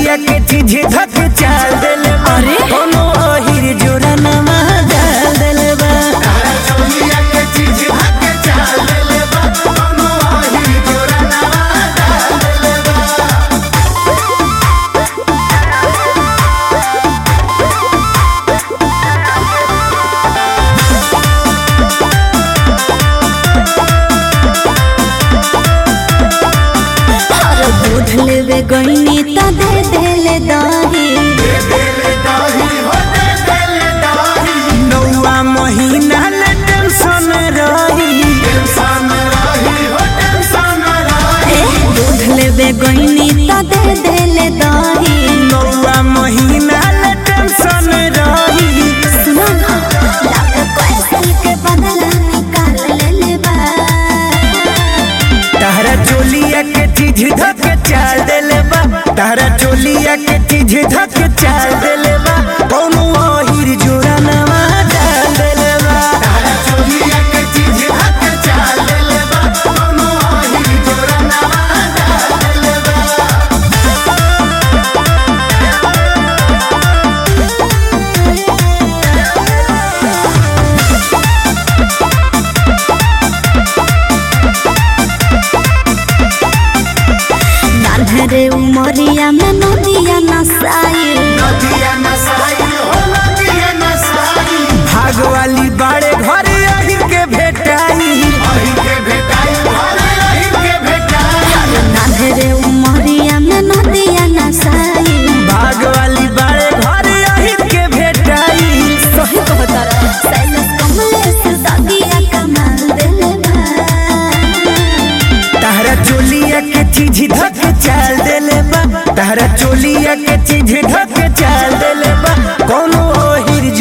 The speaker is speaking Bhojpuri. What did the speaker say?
चोलिया के चीज धक चाल देले बा अरे? कोनो अहिर जोरा नमा डाल देले बा चोलिया के चीज धक चाल देले बा कोनो आही जोरा नवा डाल देले बा और दूध लेवे गईनी त दे देले दही दे देले दाही हो दे देले दाही नौवा महीना ले टेंशन रही टेंशन रही हो टेंशन रही ए दूध लेवे गईनी त दे देले दही नौवा महीना ले टेंशन रही सुनो ना लाख पैसा के बदला निकाल लेले बा तारा चोलिया के चीज धक चाल देले बा तारा चोलिया के चीज धक चाल देले बा कोनो अहिर जोरा नमा डाल देले बा चोलिया के चीज धक चाल देले बा कोनो आही जोरा नवा डाल देले बा नान्हरे उमरिया में नदिया नसाई नदिया नसाई हो नदिया नसाई भाग वाली बाड़े घरे अहिर के भेटाई अही के भेटाई भले अही के भेटाई नान्हरे उमरिया में नदिया नसाई भाग वाली बाड़े घरे अहिर के भेटाई सही कहता रहा सैलस कमलेश दादिया कमाल देले बा तारा चोलिया के चीज धक चाल देले बा तारा चोलिया के चीज धक चाल देले बा कोनो ओहिर